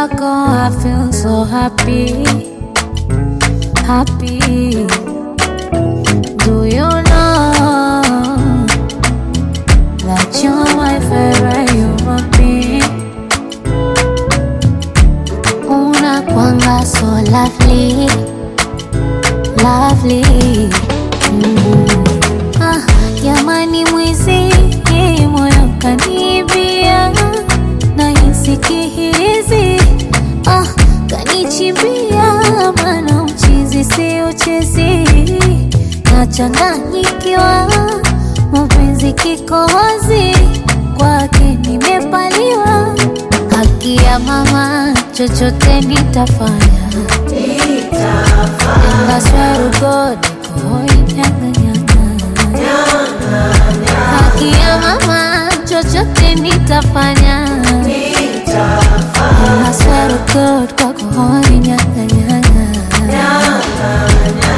wako I feel so happy, happy. Do you know that you're my favorite human being? Unakwanga so lovely, lovely. Mm. Ah, jamani mwizi moyo kanibia na hisi ah, kanichimbia mana uchizi si uchezi nachanganyikiwa mapenzi kikohozi kwake nimepaliwa haki ya mama chochote nitafanya And I swear to God, niko nyanga nyanga haki ya mama chochote nitafanya I swear to God, kwako hoi nyanga nyanga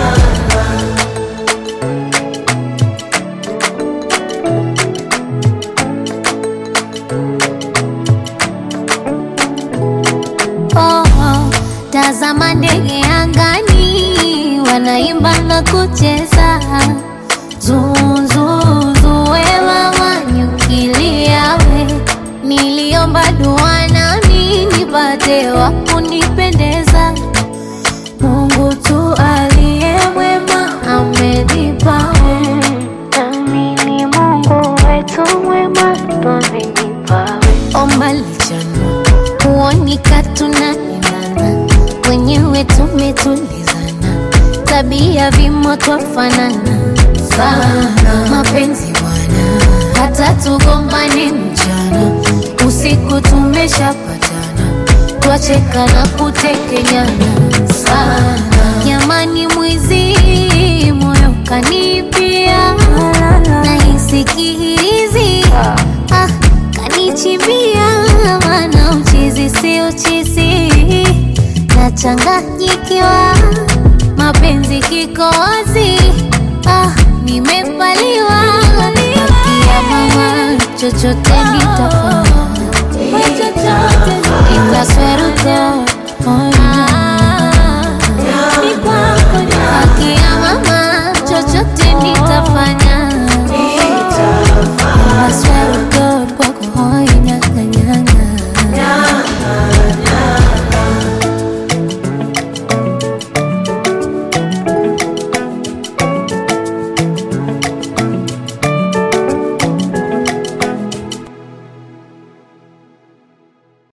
Oh, oh, tazama ndege angani wanaimba na kucheza zuzuzuwe mama nyukiliawe niliomba dua nami nipate wa kunipendeza Mungu tu aliye mwema amenipa nami ni Mungu wetu mwema twamenipawe omba lichana kuonika tunaendana wenyewe tumetulizana tabia vimo twafanana sana mapenzi bwana hata tugombane mchana usiku tumeshapatana twacheka na kutekenyana sana jamani mwizi moyo kanipia nahisi kihirizi ah, kanichimbia mana uchizi si uchizi nachanganyikiwa mapenzi kikozi ah, nimepaliwa ya mama chochote nitafanya itasweruka